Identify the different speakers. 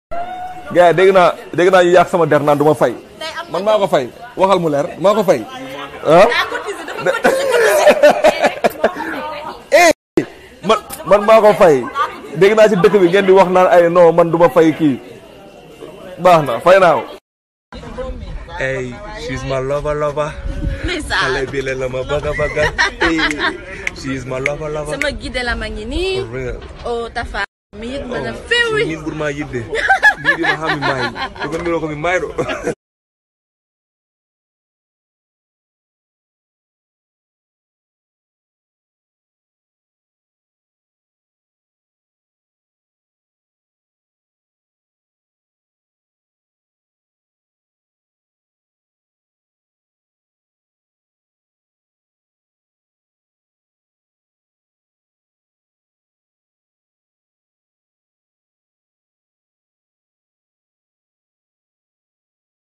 Speaker 1: gars yi dégg naa dégg naa ñu yàq sama der naan du ma fay man maa ko fay waxal mu leer maa ko fay ah eh man man maa ko fay dégg naa ci dëkk bi ngeen di wax naan ay non man du ma fay kii baax na fay naa ko
Speaker 2: Hey, she's my lover lover. Xale bi la ma bëgg a bëgg. Hey, she's my lover lover.
Speaker 3: sama guide la ma ngi nii
Speaker 2: For real.
Speaker 3: o tafa mi yit mana fewi
Speaker 2: Min burma yidde. Biɗi no hami mayi. Ko gon mi ko mi mayɗo.